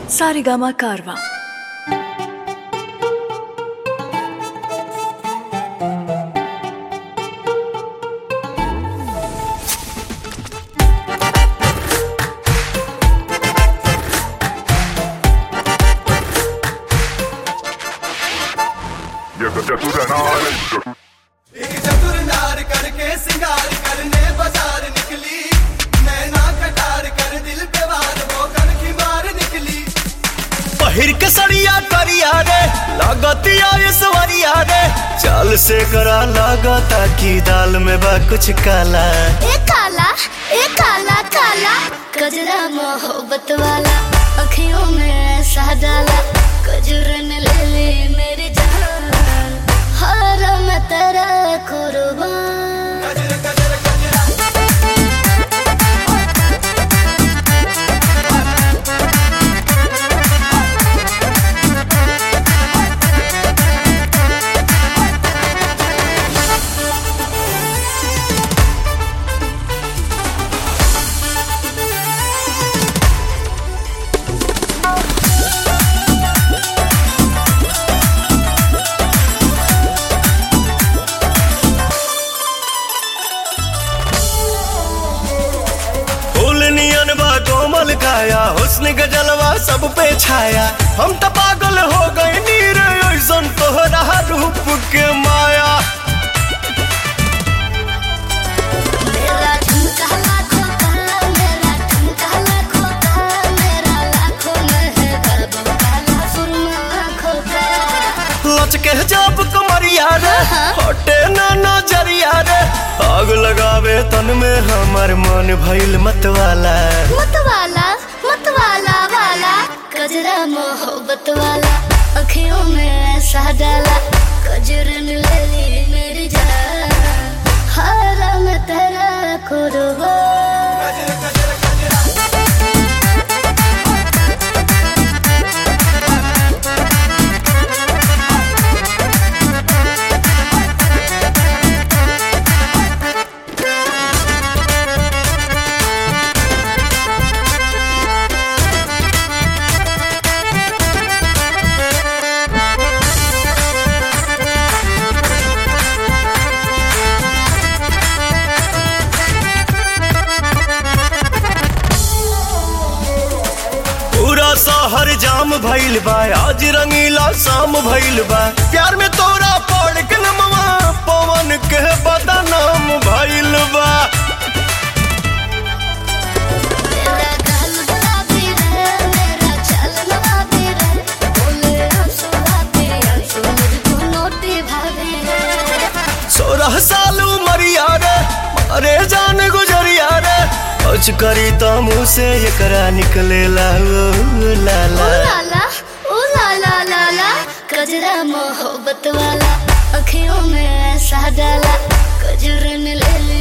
सारेगामा कारवा ये सत्य सुधनार एक चतुर नार करके सिंगार करने बाजार निकली नैना कटार कर दिल पे वार वो कर की मार निकली पहिर के सड़िया करिया रे लागतिया ये सवरिया रे चाल से करा लागता की दाल में बा कुछ काला ए काला ए काला काला कजरा मोहब्बत वाला अखियों में ऐसा डाला कजरन ले ले मेरी जान हर मैं तेरा कुर्बान गजर गजर गजरा फूल नियन बा कोमल काया हुस्न के जलवा सब पे छाया हम तो पागल हो गए नीर ऐसन तोहरा रूप के माया मेरा ठुमका लाखों का मेरा ठुमका लाखों का मेरा लाखों में है बाबू काला सुरमा आँखों का लचके जब कमरिया रे हटे ना नजरिया रे आग लगावे तन में हमर मन भइल मतवाला मतवाला मतवाला वाला कजरा मोहब्बत वाला अखियों में ऐसा डाला कजरन ले ली मेरी जान हारा मैं तेरा कुर्बान गजर गजर गजरा पूरा शहर जाम भइल बा आज रंगीला शाम भइल बा प्यार में तोरा पड़ के नमवा पवन के बदनाम भइल बा मेरा गाल गुलाबी रे मेरा चाल नवाबी रे बोले आंसू आते आंसू मुझको नोटी भाभी रे सोलह साल उमरिया रे अरे जान गुजरिया रे कुछ करी तो मुँह से एकरा निकलेला ओ लाला ओ लाला ओ लाला लाला कजरा मोहब्बत वाला अखियों में ऐसा डाला कजरन ले ले